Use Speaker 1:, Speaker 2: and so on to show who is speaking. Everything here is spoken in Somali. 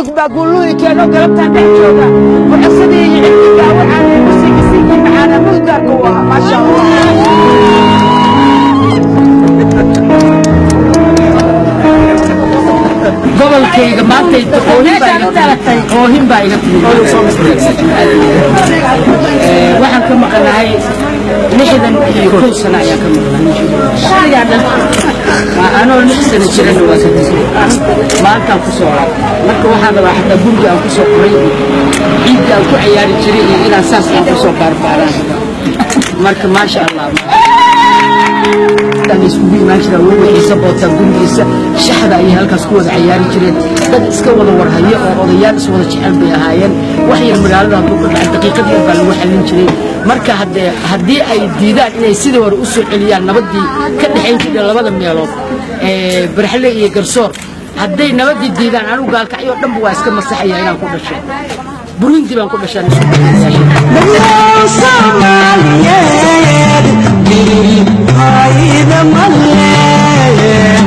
Speaker 1: yuusuf baa guulluhi keenoo galabtaan dhex jooga muxasadii iyo cilmigaa waxaan musiigisiin maxaana mulgaarka u ahaa maasha allah gobolkayga maanta oohin baa iga timid waxaan ka maqanahay lixdan iyo kow sano ayaa ka maqnahay anoo lix sano jirana waa ka tegay maantaan ku soo laab marka waxaan rabaa xataa guriga aan ku soo qoray iyo ciidda aan ku ciyaari jiray iyo inaan saas aan ku soo baarbaaraan marka maasha allah iskugu imaan jira weli xiisa bootaan gurigiisa shaxda ayay halkaas ku wada ciyaari jireen dad iska wada warhayo oo odayaal is wada jecel bay ahaayeen wax yar magaalada hadduu ka dhacay daqiiqad yar baa lagu xallin jiray marka haddee haddii ay diidaan inay sidii hore u soo celiyaan nabaddii ka dhexayn jirtay labada meelood ee barxle iyo garsoor hadday nabaddii diidaan anigu gaalkacyo dhanba waa iska masaxaya inaan ku dhashay burundi baan ku dhashaan
Speaker 2: Soomaaliyeed, ayda male